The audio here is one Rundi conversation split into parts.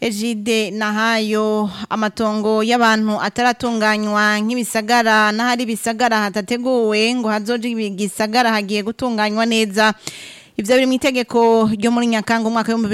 Ejide nahayo amatongo y'abantu ataratunganywa nk'ibisagara n'ahari ibisagara hatateguwe ngo hazoje igisagara hagiye gutunganywa neza Ivyo biri mu itegeko ryo muri Nyakanga umwaka wa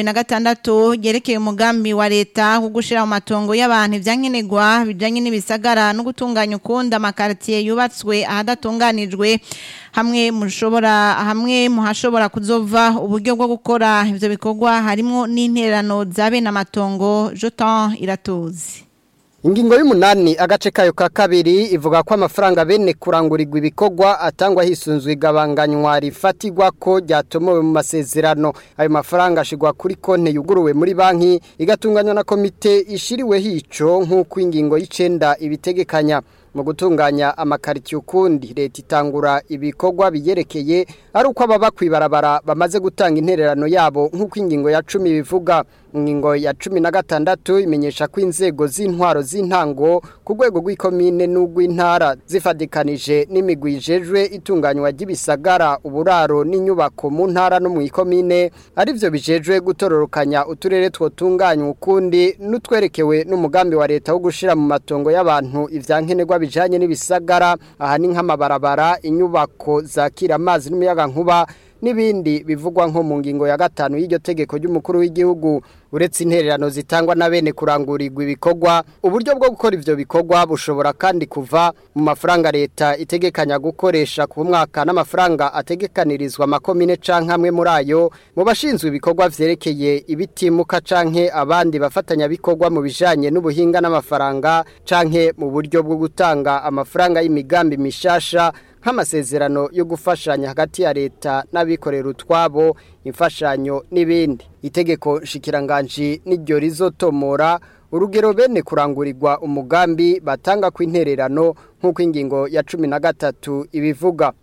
2026 ryerekeye umugambi wa leta wo gushira mu matongo y'abantu ivyankenerwa bijanye n'ibisagara no gutunganya ukunda amakartier yubatswe ahadatunganijwe hamwe mushobora hamwe muhashobora kuzova uburyo bwo gukora ivyo bikorwa harimo n'intererano za bene amatongo Jotan iratuzi Ingingo y'umunani agace kayo ka kabiri ivuga ko amafaranga bene kurangurirwa ibikorwa atangwa hisunzwe igabanganywa rifatirwa ko ryatomowe mu masezerano ayo mafaranga ashigwa kuri konte yuguruwe muri banki igatunganywa na komite ishiriwe hico nk'uko ingingo y'icenda ibitegekanya mu gutunganya amakaritiye ukundi leta itangura ibikorwa biyerekeye ari uko ababa kwibarabara bamaze gutanga intererano yabo nk'uko ingingo ya cumi bivuga ingingo ya cumi na gatandatu imenyesha ko inzego z'intwaro z'intango ku rwego rw'ikomine n'urw'intara zifadikanije n'imigwi ijejwe itunganywa ry'ibisagara uburaro n'inyubako mu ntara no mu ikomine arivyo bijejwe gutororokanya uturere twotunganywa ukundi n'utwerekewe n'umugambi wa leta wo gushira mu matongo y'abantu ivyankenerwa bijanye n'ibisagara aha ni nk'amabarabara inyubako zakira amazi n'umuyaga nkuba n'ibindi bivugwa nko mu ngingo ya gatanu y'iryo tegeko ry'umukuru w'igihugu uretse intererano zitangwa na bene kurangurirwa ibikorwa uburyo bwo gukora ivyo bikorwa bushobora kandi kuva mu mafaranga leta itegekanya gukoresha ku mwaka n'amafaranga ategekanirizwa makomine canke amwe muri ayo mu bashinzwe ibikorwa vyerekeye ibitimuka canke abandi bafatanya bikorwa mu bijanye n'ubuhinga n'amafaranga canke mu buryo bwo gutanga amafaranga y'imigambi mishasha nk'amasezerano yo gufashanya hagati ya leta n'abikorera utwabo imfashanyo n'ibindi itegeko nshikiranganji n'iryo rizotomora urugero bene kurangurirwa umugambi batanga ku intererano nk'uko ingingo ya cumi na gatatu ibivuga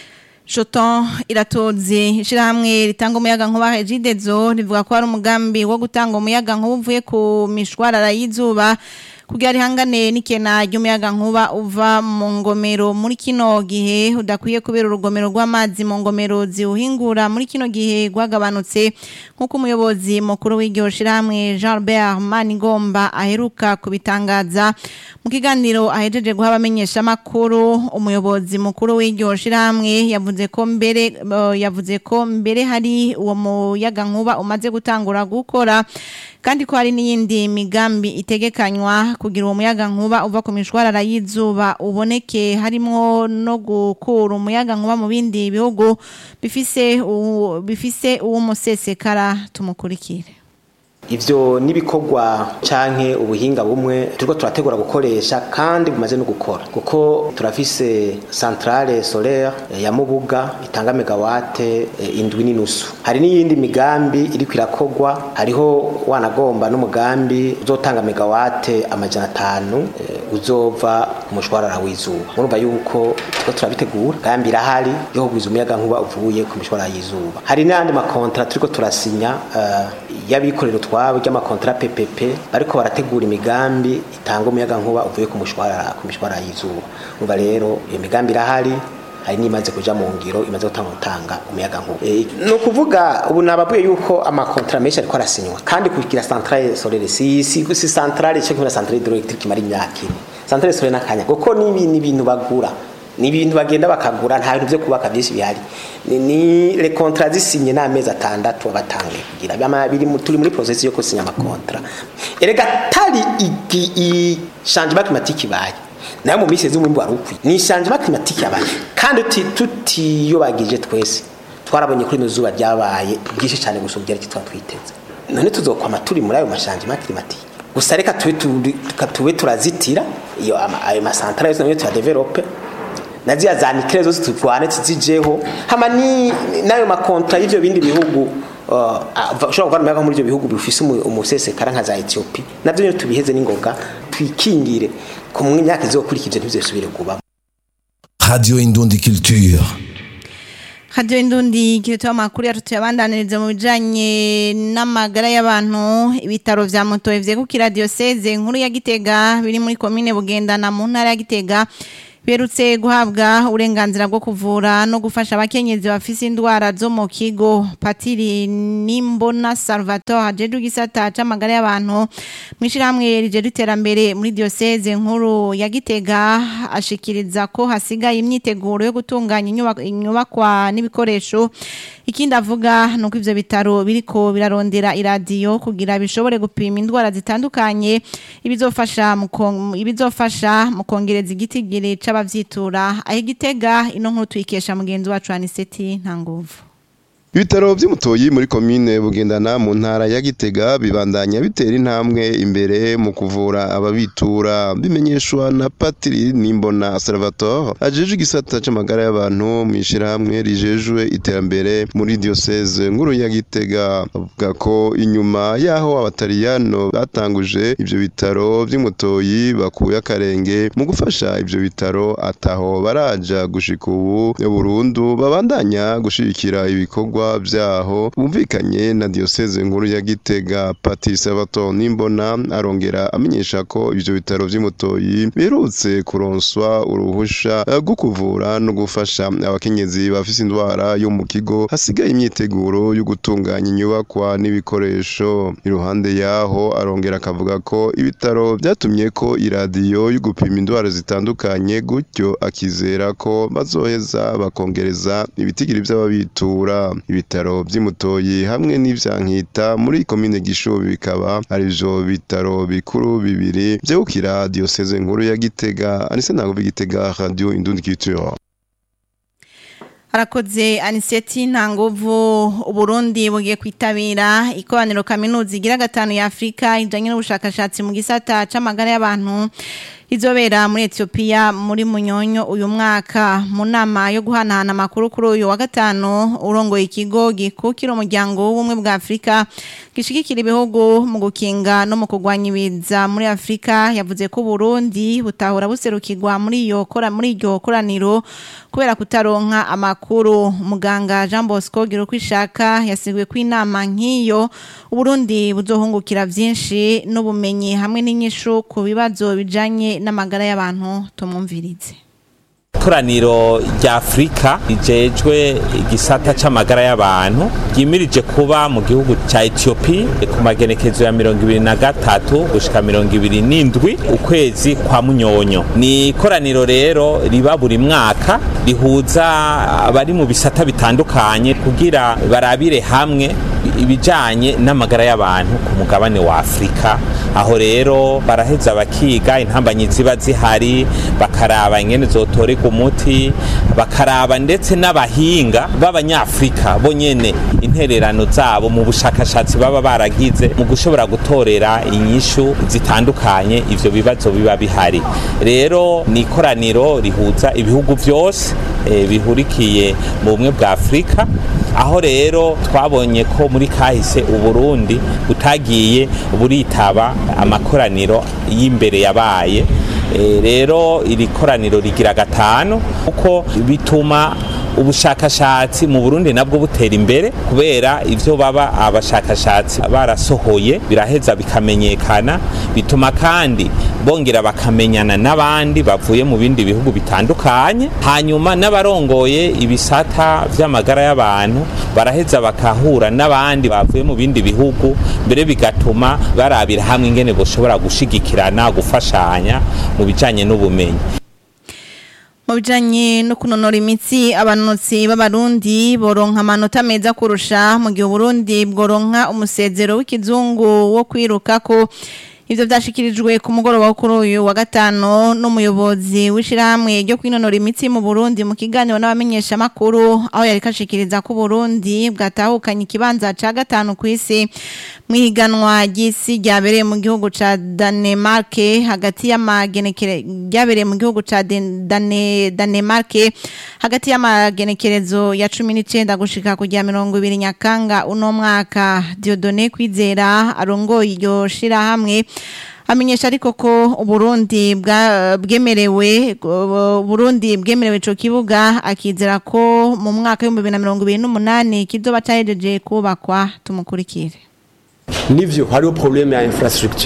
Shoton iratoze ishirahamwe ritanga umuyaga nkuba Hejidezo rivuga ko ari umugambi wo gutanga umuyaga nkuba uvuye ku mishwarara y'izuba kugira rihangane n'ikena ry'umuyaga nkuba uva mu ngomero muri kino gihe udakwiye kubera urugomero rw'amazi mu ngomero ziwuhingura muri kino gihe rwagabanutse nk'uko umuyobozi mukuru w'iryo shirahamwe Jean Albert Manigomba aheruka kubitangaza mu kiganiro ahejeje guha abamenyesha makuru umuyobozi mukuru w'iryo shirahamwe yavuze ko mbere uh, yavuze ko mbere hari uwo muyaga nkuba umaze gutangura gukora kandi ko hari n'iyindi migambi itegekanywa kugira uwo muyaga nkuba uva ku mishwarara y'izuba uboneke harimo no gukura umuyaga nkuba mu bindi bihugu bifise u- bifise uwo musesekara tumukurikire ivyo nibikorwa canke ubuhinga bumwe turiko turategura gukoresha kandi bumaze no gukora kuko turafise centrale solaire eh, ya Mubuga itanga megawate eh, indwi n'inusu hari n'iyindi migambi iriko irakorwa hariho wanagomba n'umugambi uzotanga megawate amajana atanu eh, uzova ku mushwarara w'izuba murumva yuko turiko turabitegura gambi irahari yo kugwiza umuyaga nkuba uvuye ku mishwarara y'izuba hari n'andi makontra turiko turasinya uh, y'abikorera utwabo ry'amakontra PPP bariko barategura imigambi itanga umuyaga nkuba uvuye ku mushwarara ku mishwarara y'izuba umva rero iyo migambi irahari hari n'imaze kuja mu ngiro imaze gutanga gutanga umuyaga nkuba e, ni ukuvuga ubu nababuye yuko amakontra menshi ariko arasinywa kandi kugira centrale solaire si si, si centrale cyo kugira centrale hydroelectrique imara imyaka ine centrale solaire n'akanya kuko ni ibintu ibintu bagura ni ibintu bagenda bakagura nta bintu byo kubaka byinshi bihari ni, ni le contrat zisinye n'amezi atandatu abatangiye kugira Bama- biri mu- turi muri process yo gusinya amakontra erega tari iki i changement climatique ibaye nayo mu minsi z'umwimbu wari ukwiye ni changement climatique yabaye kandi tuti- tutiyobagije twese twarabonye kuri ino zuba ryabaye bwinshi cyane gusumba ibyari tuba twiteze none tuzokwama turi muri ayo mashangement climatique gusa reka tube turi- tuka- tube turazitira iyo ama- ayo masantara yose nayo tuyadevelope na ziriya za nikele zose turwane tuzijeho hama ni n'ayo makontra y'ivyo bindi bihugu uh, ava- ushobora kuvana umuyaga muri ivyo bihugu bifise umu- umusesekara nka za Ethiopia navyo nyene tubiheze n'ingoga twikingire ku myaka izokurikije ntibizosubire kuba Radio Indundi Culture. Radio Indundi kiritoa amakuru yacu tuyabandaniriza mu bijanye n'amagara y'abantu ibitaro vya Mutoye vyegukira diocese nkuru ya Gitega biri muri commune Bugendana mu ntara ya Gitega berutse guhabwa uburenganzira bwo kuvura no gufasha abakenyezi bafise indwara zo mu kigo patiri nimbona salvatore ajeje igisata c'amagara y'abantu mw'ishirahamwe rijeje iterambere muri diocese nkuru ya gitega ashikiriza ko hasigaye imyiteguro yo gutunganya inyubak- inyubakwa n'ibikoresho ikindi avuga nuko ivyo bitaro biriko birarondera iradiyo kugira bishobore gupima indwara zitandukanye ibizofasha mu kon- ibizofasha mu kongereza igitigiri c'abavyitura aho igitega ino nkuru tuyikesha mugenzi wacu Aniseti nta nguvu Ibitaro vy'umutoyi muri komine bugendana mu ntara ya Gitega bibandanya bitera intambwe imbere mu kuvura ababitura bimenyeshwa na Patri Nimbona Salvatore ajeje igisata c'amagara y'abantu mw'ishirahamwe rijejwe iterambere muri diocese nkuru ya Gitega avuga ko inyuma yaho abatariyano batanguje ivyo bitaro vy'umutoyi bakuye akarenge mu gufasha ivyo bitaro ataho baraja gushika ubu burundu babandanya gushigikira ibikorwa vyaho bumvikanye na diocese nkuru ya Gitega Patri Salvatore Nimbona arongera amenyesha ko ivyo bitaro vy'umutoyi biherutse kuronswa uruhusha eh, rwo kuvura no gufasha abakenyezi bafise indwara yo mu kigo hasigaye imyiteguro yo gutunganya inyubakwa n'ibikoresho iruhande yaho arongera akavuga ko ibitaro vyatumye ko iradiyo yo gupima indwara zitandukanye gutyo akizera ko bazoheza bakongereza ibitigiri vy'ababitura ibitaro vy'imutoyi hamwe n'ivyankita muri komine gishubi bikaba arivyo bitaro bikuru bibiri vyegukira diocese nkuru ya gitega anise ntabwo igitega radio indundi culture Arakoze Aniseti Ntanguvu Uburundi bugiye kwitabira ikoraniro kaminuza igira gatanu ya Afrika ijanye n'ubushakashatsi mu gisata c'amagara y'abantu izobera muri Ethiopia muri Munyonyo uyu mwaka mu nama yo guhanahana amakuru kuri uyu wa gatanu urongoye ikigo gikukira umuryango w'ubumwe bwa Afrika gishigikira ibihugu mu gukinga no mu kurwanya ibiza muri Afrika yavuze ko Burundi butahora buserukirwa muri iyo kora muri iryo koraniro kubera kutaronka amakuru muganga Jean Bosco Girukwishaka yasiguye ko inama nk'iyo Uburundi buzohungukira vyinshi n'ubumenyi hamwe n'inyishu ku bibazo bijanye n'amagara y'abantu tumumvirize ikoraniro rya afurika rijejwe igisata c'amagara y'abantu ryimirije kuba mu gihugu ca etiyopi ku magenekezo ya mirongo ibiri na gatatu gushika mirongo ibiri n'indwi ukwezi kwa munyonyo ni ikoraniro rero riba buri mwaka rihuza abari mu bisata bitandukanye kugira barabire hamwe ibijanye n'amagara y'abantu ku mugabane wa afurika aho rero baraheza bakiga intambanyi ziba zihari bakaraba ingene zotorerwa umuti bakaraba ndetse n'abahinga b'abanyafurika bo nyene intererano zabo mu bushakashatsi baba baragize mu gushobora gutorera inyishu zitandukanye ivyo bibazo biba bihari rero ni ikoraniro rihuza ibihugu vyose eh, bihurikiye mu bumwe bwa afurika aho rero twabonye ko muri kahise uburundi butagiye buritaba amakoraniro y'imbere yabaye Eh, rero iri koraniro rigira gatanu kuko bituma ubushakashatsi mu Burundi nabwo butera imbere kubera ivyo baba abashakashatsi barasohoye biraheza bikamenyekana bituma kandi bongera bakamenyana n'abandi bavuye mu bindi bihugu bitandukanye hanyuma n'abarongoye ibisata vy'amagara y'abantu baraheza bakahura n'abandi bavuye mu bindi bihugu mbere bigatuma barabira hamwe ingene boshobora gushigikirana gufashanya mu bijanye n'ubumenyi mu bijanye no kunonora imitsi abanonotsi b'abarundi boronka amanota meza kurusha mu gihe uburundi bworonka umusezero w'ikizungu wo kwiruka ko ivyo vyashikirijwe ku mugoroba wo kuri uyu wa gatano n'umuyobozi w'ishirahamwe ryo kwinonora imitsi mu Burundi mu kiganiro n'abamenyesha makuru aho yari kashikiriza ko Burundi bwatahukanye ikibanza ca gatanu kw'isi mwihiganwa ry'isi ryabereye mu gihugu ca Danemark hagati y'amagenekere ryabereye mu gihugu ca Den- Dane Danemark hagati y'amagenekerezo ya 19 gushika ku rya 20 Nyakanga uno mwaka Dieudonné Kwizera arongoye iryo shirahamwe amenyesha ariko ko Uburundi bwa- bwemerewe uh, Burundi bwemerewe ico kibuga akizera ko mu mwaka w'ibihumbi bibiri na mirongo ibiri n'umunani kizoba cahejeje kubakwa tumukurikire nivyo hariho probleme ya infrastructure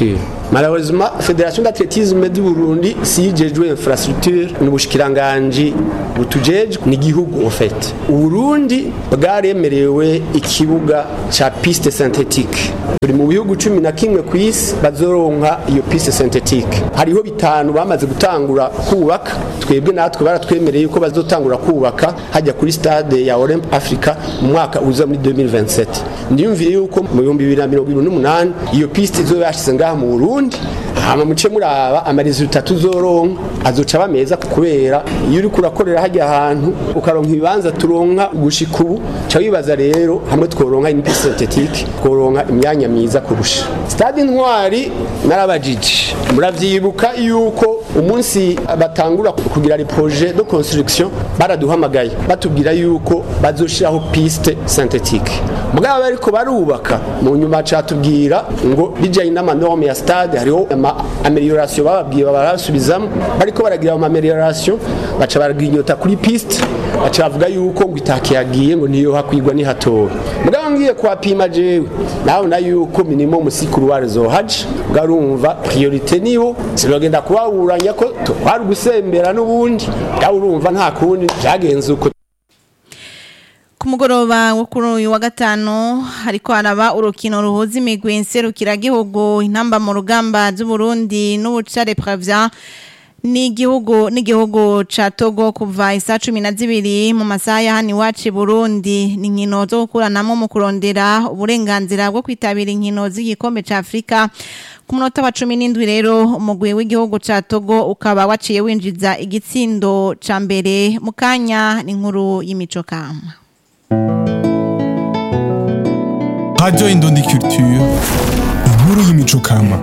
malheureusement federation d'athlétisme du Burundi siyijejwe infrastructure n'ubushikiranganje butujejwe n'igihugu en fait Uburundi bwaremerewe ikibuga ca piste synthétique buri mu bihugu cumi na kimwe ku isi bazoronka iyo piste synthétique hariho bitanu bamaze gutangura kubaka twebwe natwe baratwemereye yuko bazotangura kubaka hajya kuri stade ya Olymp Africa mu mwaka uza muri 2027 ndiyumviye yuko mu 2028 iyo piste izo yashize ngaha mu Burundi hama muce muraba amaresultat tuzoronka azoca bameza kubera iyo uri kurakorera hajya ahantu ukaronka ibibanza turonka gushika ubu ca wibaza rero hamwe tworonka une piste synthétique tworonka imyanya myiza kurusha stade intwari narabajije muravyibuka yuko umunsi batangura kugira les projets de construction baraduhamagaye batubwira yuko bazoshiraho piste synthétique mugabo bariko barubaka mu nyuma catubwira ngo bijanye n'amanorme ya stade hariho ama amelioration bababwiye barasubizamo bariko baragira ama amelioration baca baraginyota kuri piste baca bavuga yuko ngo itake yagiye ngo niyo hakwigwa ni hatowe mugabo ngiye kwapima jewe nawe na yuko minimum sikuru warezo haje ugarumva priorité niwo sinogenda kubaburanya ko twari gusembera n'ubundi gawe urumva nta kundi byagenze uko ku mugoroba wo kuri uyu wa gatanu hariko haraba urukino ruhuza imigwi nserukiragihugu intamba mu rugamba z'uburundi n'ubucare pravya n'igihugu n'igihugu ca Togo kuva isa cumi na zibiri mu masaha ya hano iwacu i Burundi ni inkino zo gukuranamo mu kurondera uburenganzira bwo kwitabira inkino z'igikombe ca Afrika ku munota wa cumi n'indwi rero umugwi w'igihugu ca Togo ukaba waciye winjiza igitsindo ca mbere mu kanya n'inkuru y'imico kama Radio Indundi Culture, inkuru y'imico kama.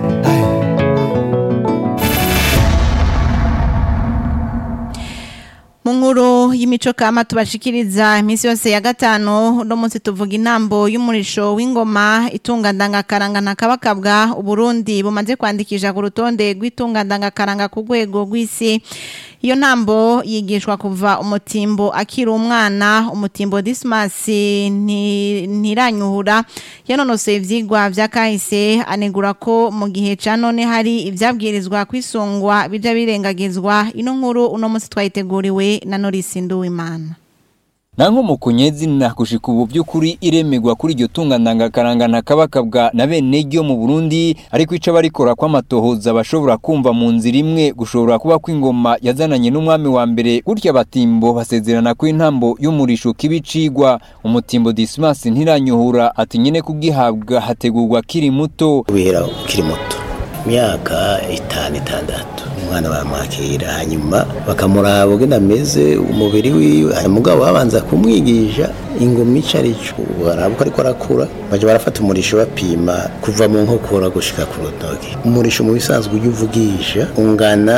mu nkuru y'imico kama tubashikiriza iminsi yose ya gatanu uno munsi tuvuga intambo y'umurisho w'ingoma itunga ndangakaranga na kabakabwa uburundi bumaze kwandikisha ku rutonde rw'itunga ndangakaranga ku rwego rw'isi iyo ntambo yigishwa kuva umutimbo akiri umwana umutimbo disimasi ntiranyuhura yanonosoye ibyigwa bya kahise anegura ko mu gihe cya none hari ibyabwirizwa kwisungwa bijya birengagizwa ino nkuru uno munsi twayiteguriwe na norisi nduwimana nanko mukunyezi na kushika ubu by'ukuri iremegwa kuri iryo tunga ndangakaranga na kabakabwa na bene ryo mu Burundi ariko ica barikora kw'amatohoza bashobora kumva mu nzira imwe gushobora kuba kw'ingoma yazananye n'umwami wa mbere gutya batimbo basezerana ko intambo y'umurisho kibicigwa umutimbo Dismas ntiranyuhura ati nyine kugihabwa hategurwa kiri muto kubera kiri muto imyaka itanu itandatu umwana baramwakira hanyuma bakamuraba ugenda ameze umubiri wiwe umugabo babanza kumwigisha ingoma ico arico baraba uko ariko arakura baja barafata umurisho bapima kuva mu nkokora gushika ku rutoki umurisho mu bisanzwe ujya uvugisha ungana